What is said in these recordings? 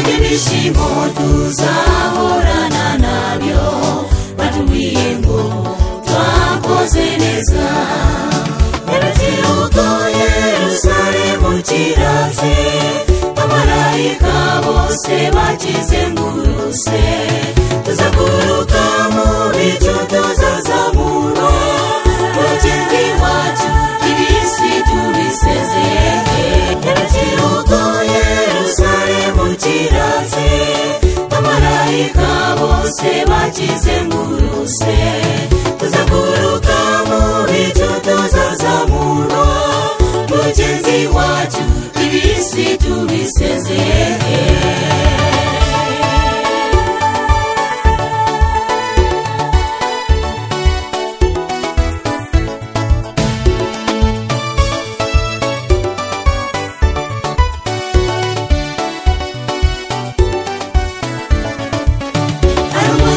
ibyishimo tuzahorana nabyo batubwiye ngo twakoze neza urubyiruko yerusaremu kiraze amarayika bose bakize nguruse tuzaguruka mu bicu tuzazamura urugendo iwacu ibisi tubisezeye urubyiruko yerusaremu kiraze amarayika bose bakize nguruse tuzaguruka mu bicu tuzazamura mugezi wacu ibisi tubisezeye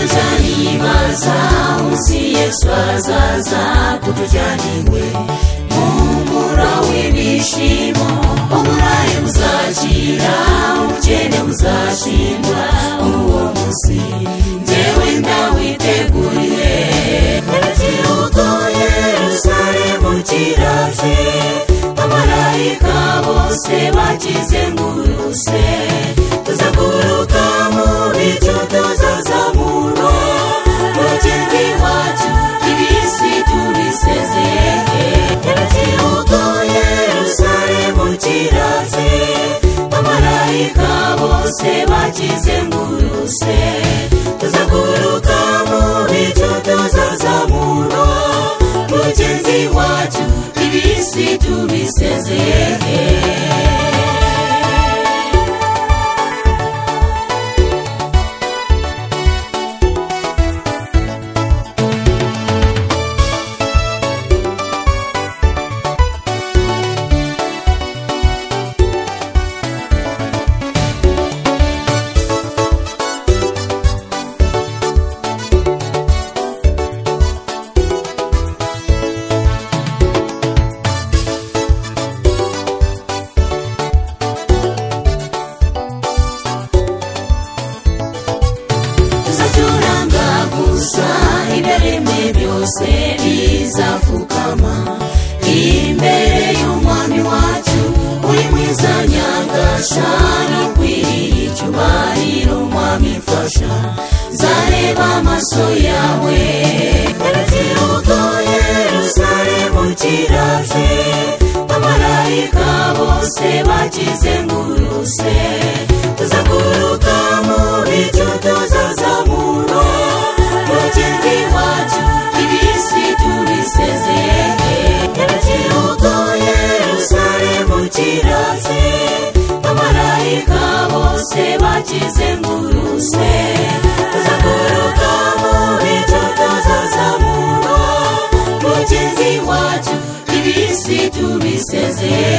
arumujanibaza umunsi yesu azaza kutujyana iwe mumura w'ibishimo umurayi muzakira umukene muzashingwa muri uwo munsi njyewe ndawiteguriye urubyiruko yerusaremu kiraze amarayika bose bakize nguruse tuzaguruka mu bicu tuzazamura urugendo iwacu ibisi tubisezeye urubyiruko yerusaremu kiraze amarayika bose bakize nguruse tuzaguruka mu bicu tuzazamura urugendo iwacu ibisi tubisezeye tuzacuranga gusa ibiremwe byose bizapfukama imbere y'umwami wacu uri mwiza nyangasha n'ikwiriye icyubahiro umwami mfasha nzareba amaso yawe urubyiruko yerusaremu kiraze amarayika bose bakizenguruse tuzaguruka mu bicu tuzazamura urugendo iwacu ibisi tubisezeye urubyiruko yerusaremu kiraze amarayika bose bakizenguruse tuzaguruka mu bicu tuzazamura urugendo iwacu ibisi tubisezeye